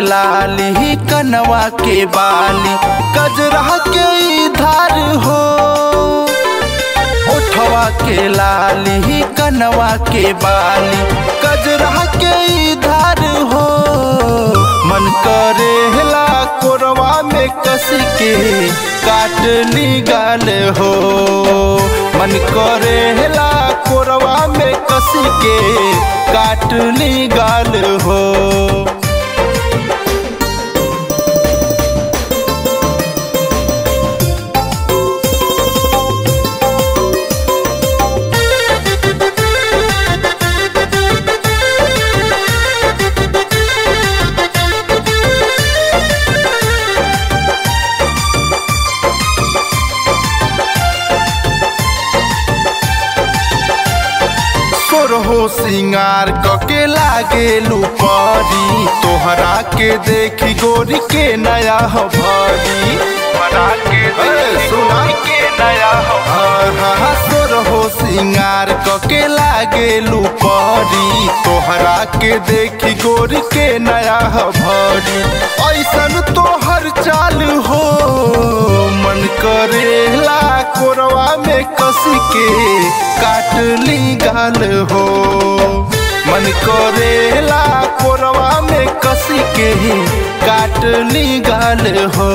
लाली कनवा के बाली कजरा के धार हो ओठवा के लाली कनवा के बाली कजरा के धार हो मन करेला कोरवा में कस के काटली गाल हो मन करेला कोरवा में कस के काटली गाल हो सोरहो सिंगार कके लागे लुपरी तोहरा के देखी गोरी के नया भरी बना के देखी सुना गोरी के नया हो सोरहो सिंगार कके लागे लुपरी तोहरा के देखी गोरी के नया भरी ऐसन तोहर चाल हो मन करेला कोरवा में कस के काटली गाल हो मन करेला कोरवा में कस के काटली गाल हो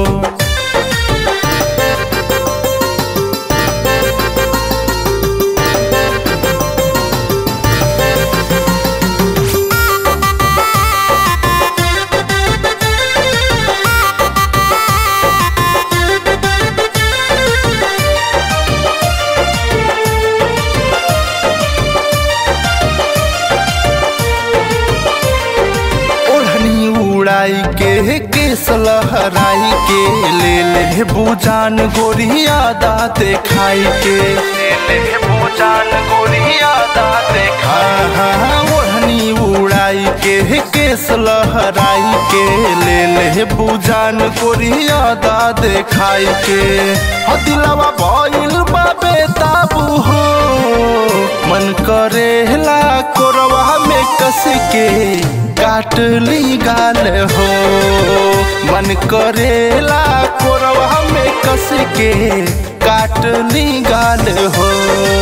ओढ़नी उड़ाई के केस लहराई के ले ले बुजान गोरिया दाते खाई के ले ले पूजान गोरिया दाते हाँ हाँ ओढ़नी उड़ाई के केस लहराई के ले ले बुजान गोरिया दाते खाई के हो दिलवा भइल बा बेताबू हो मन करेला कोरवा में कस के काटली गाल हो मन करेला कोरवा में कस के काटली गाल हो